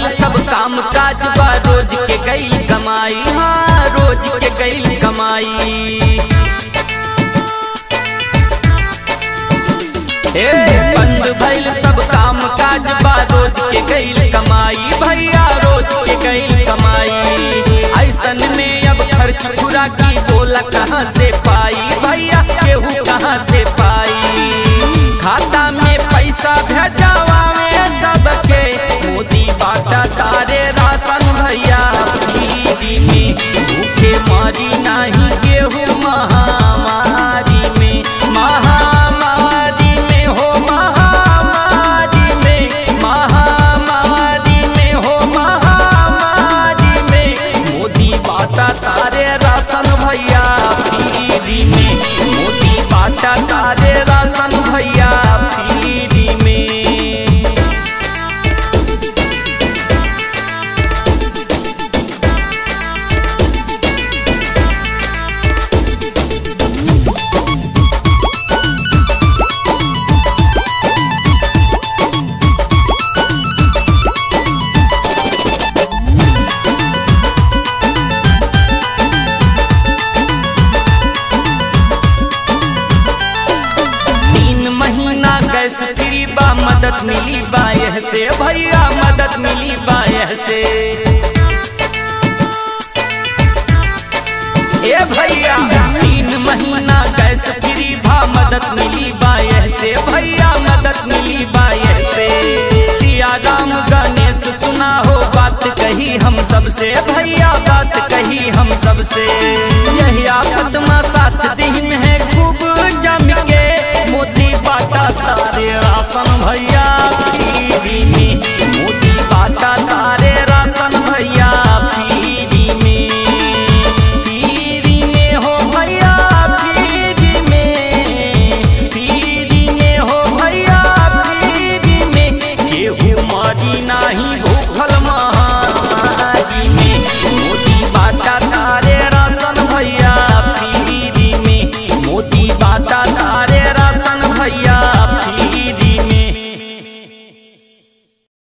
सब काम काज बा रोज के गईल कमाई हाँ रोज के गईल कमाई ए बंद भइल सब काम काज बा रोज के गईल कमाई भैया रोज के गईल कमाई ऐसन में अब खर्च पूरा की बोला कहाँ से पाई भैया केहू कहाँ से पाई खाता में पैसा भेजावा में सबके मोदी बाटा तारे राशन भैया फ्री में भूखे मारी नहीं गेहूँ महामारी में महामारी में हो महामारी में महामारी में हो महामारी में मोदी बाटा तारे राशन भैया फ्री में मोदी बाटा तारे राशन भैया फ्री में तीन महीना गैस फ्री बा मदद मिली बा यह से भैया मदद मिली बा यह से ए भैया तीन महीना गैस फ्री बा मदद मिली बा यह से भैया मदद मिली बा यह से सिया राम गणेश सुना हो बात कही हम सबसे भैया बात कही हम सबसे यही आफत में साथ दिन है खूब जम के मोदी बाटा तारे राशन भैया फ्री में मोदी बाटा तारे राशन भैया फ्री में फ्री में हो भैया फ्री में फ्री में हो भैया फ्री में केहू मारी नाही भूख